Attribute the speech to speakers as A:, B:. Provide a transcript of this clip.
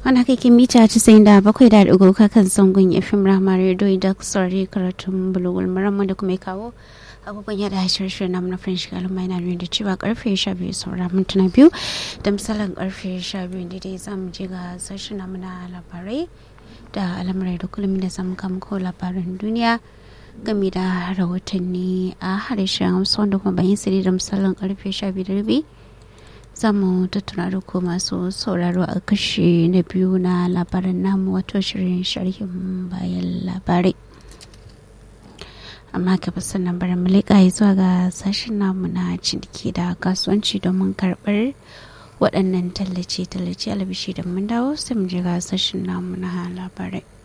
A: wani kake mita casa'in da bakwai da ɗigo kan sangon fim rama radio da saurari karatun bulugul maramma da kuma kawo abubuwan yada shirin namu na french galima yana nuna da cewa karfe sha biyu saura mintuna biyu da misalin karfe sha biyu da dai zamu je ga sashen namu na labarai da al'amurai da kullum da zamu kama ko labaran duniya game da rahotanni a harshen hausa wanda kuma bayan sirri da misalin karfe sha biyu da rabi za mu tattuna da ko masu sauraro a kashe na biyu na labaran namu wato shirin sharhin bayan labarai amma gaba sannan bari mu leƙa zuwa ga sashen namu na ciniki da kasuwanci domin karɓar waɗannan tallace-tallace alabishi da mun dawo sai mu je ga sashen namu na labarai